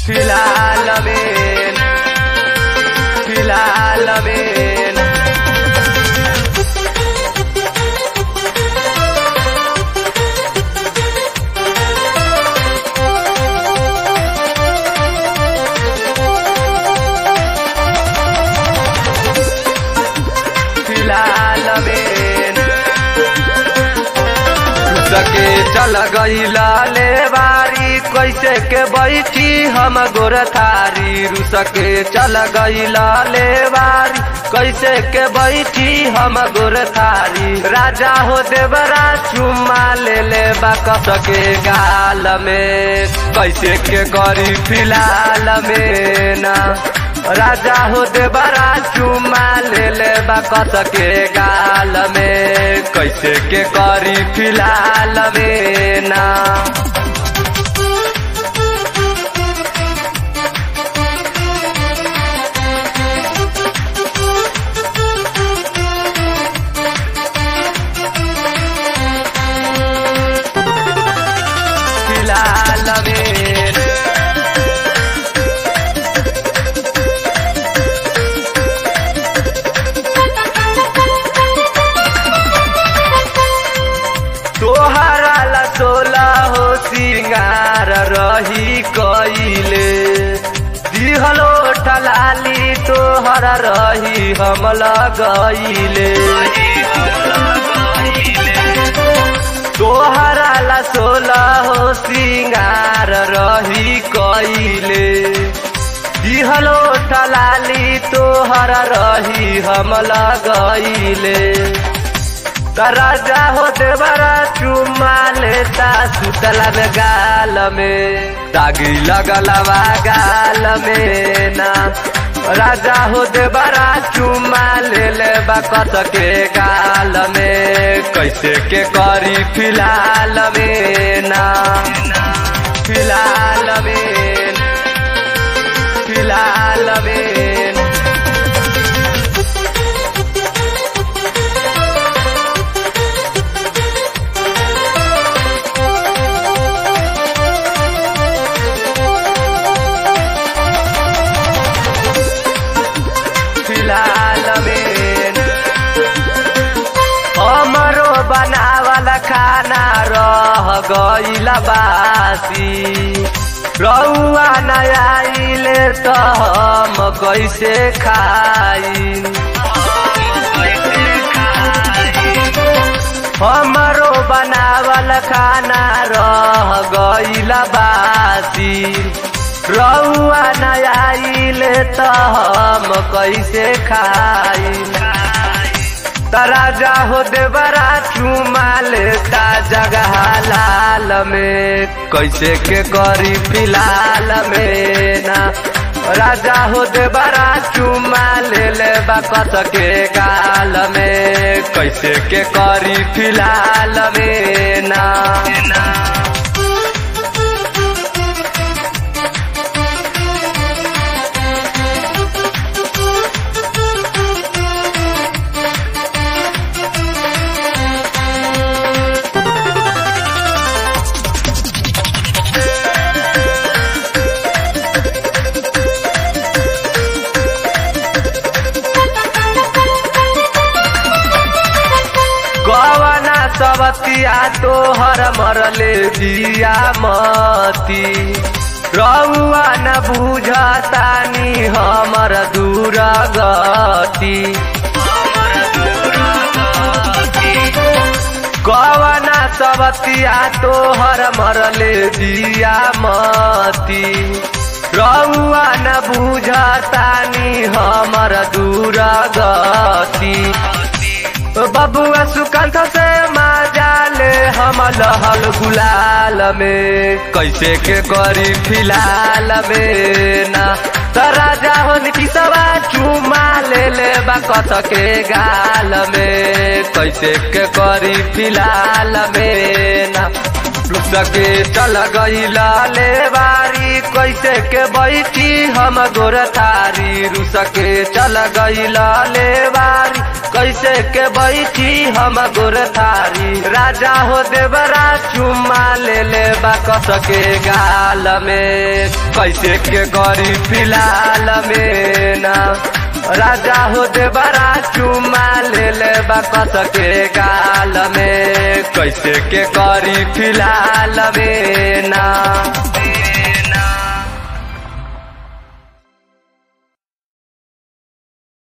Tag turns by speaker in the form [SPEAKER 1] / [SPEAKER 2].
[SPEAKER 1] फिलहाल में फिलहाल में फिलहाल में सके चल गई लाले बारी कैसे के बैठी हम गोरथारी रुसके चल गई लाले बारी कैसे के बैठी हम गोरथारी राजा हो देवरा चुम्मा ले ले बकस के गाल में कैसे के करी फिलहाल में ना राजा हो देवरा चुम्मा ले ले बकस के गाल में कैसे के करी फिलहाल में ना फिलहाल में तोहरा ला सोला हो सिंगार रही कइले दिहलो ठलाली तोहरा रही हम लगइले तोहरा ला सोला हो सिंगार रही कइले दिहलो ठलाली तोहरा रही हम लगइले राजा हो देवरा चुम्मा लेता सुतला में गाल में दागी लगलवा गाल में ना राजा हो देवरा चुम्मा ले ले बकत के गाल में कैसे के करी फिलहाल में ना फिलहाल में फिलहाल में फिलहाल में हमरो बनावल खाना रह गईल बासी रउआ न आइले त हम कैसे खाई हमरो बनावल खाना रह गईल बासी रउआ न आइले त हम कैसे खाई तराजा हो देवरा चुमा लेता जगह लाल में कैसे के करी फिलहाल में ना राजा हो देवरा चुमा ले ले बकत के गाल में कैसे के करी फिलहाल में ना कवना सबतिया तोहर मरले दिया मती रउआ न बुझतानी हमर दूर गति कवना सबतिया तोहर मरले दिया मती रउआ न बुझतानी हमर दूर गति बबुआ सुकांत से माजाले हम लहल गुलाल में कैसे के करी फिलहाल में ना राजा होन की सवा चुमा ले ले बकत के गाल में कैसे के करी फिलहाल में ना सके चल गई लाले बारी कैसे के बैठी हम गोरथारी रुसके चल गई लाले बारी कैसे के बैठी हम गोर थारी राजा हो देवरा चुम्मा ले ले बा कस के गाल में कैसे के गरी फिलहाल में ना राजा हो देवरा चुम्मा ले ले बा कस के गाल में कैसे के करी फिलहाल में ना